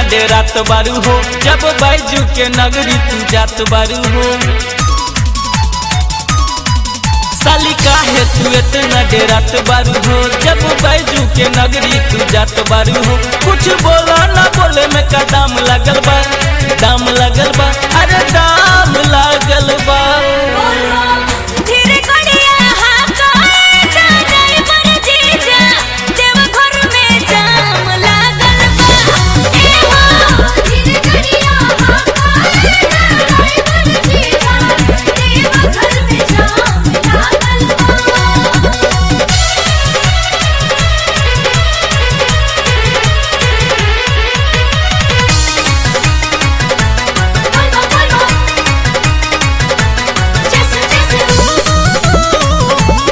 डेरात बारू हो जब बैजू के नगरी तू जात बारू हो साली काहे तू इतना डेरात बारू हो जब बैजू के नगरी तू जात बारू हो कुछ बोला ना बोले में का दाम लगल बा दाम लगल बा अरे दाम लगल बा धीरे कड़िया हाका जा जाई पर जीजा देव घर में जाम लागल बा ए हो धीरे कड़िया हाका जा जाई पर जीजा देव घर में जाम लागल बा बोलो बोलो जैसे जैसे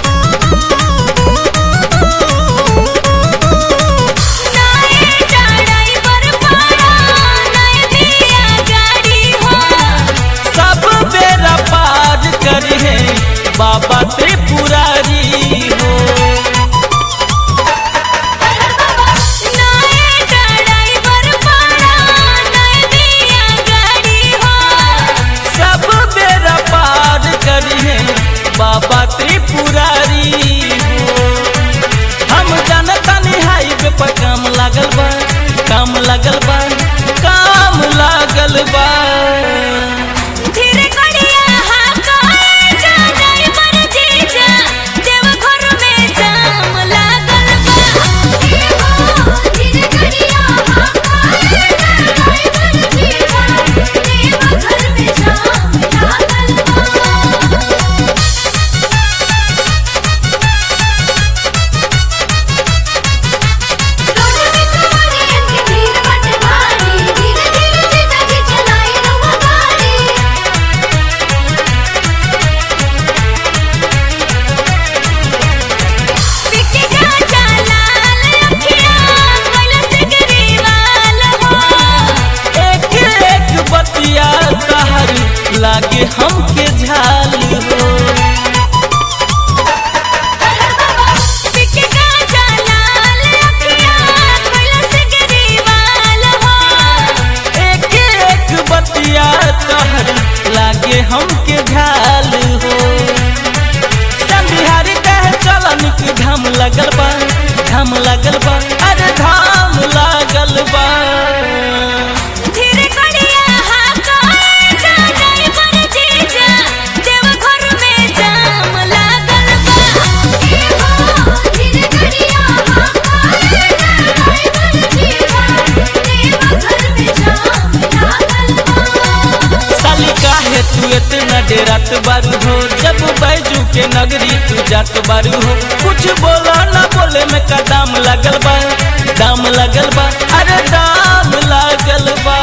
नाए चढ़ाई पर पारा नाए दिया गाड़ी हो सब बेरा पार करी है बाबा त्रिपुरारी हो नाए चढ़ाई पर पारा नाए दिया गाड़ी हो सब बेरा पार करी है बाबा त्रिपुरारी हो हम जानता नहीं हाईवे पर काम लागल बा काम लागल बा काम लागल बा धीरे कड़िया हाका जा जाई पर जीजा देव घर में जाम लागल बा ए हो धीरे कड़िया हाका जा जाई पर जीजा देव घर में जाम लागल बा रोड में तुम्हारी अंगी धीर बट भारी धीरे धीरे जीजा की चलाई रहो गाड़ी पिके जा लाल अखियां कैला से गिरीवाल हो एक एक बतिया तहर लागे हमके झाल हो पिके जा लाल अखियां कैला से गिरीवाल हो एक एक बतिया तहर लागे हमके झाल हो संबिहारी कहे चल निक घाम लगल बा घाम लगल बा अरे घाम लागल बा धीरे कड़िया हाका जा जाई पर जीजा देव घर में जाम लागल बा ए हो धीरे कड़िया हाका जा जाई पर जीजा देव घर में जाम लागल बा साली काहे तू इतना डेरात बारू हो जब बैजू के नगरी तू जात बारू हो कुछ बोला ना बोले में का दाम लगल बा दाम लगल बा अरे दाम लगल बा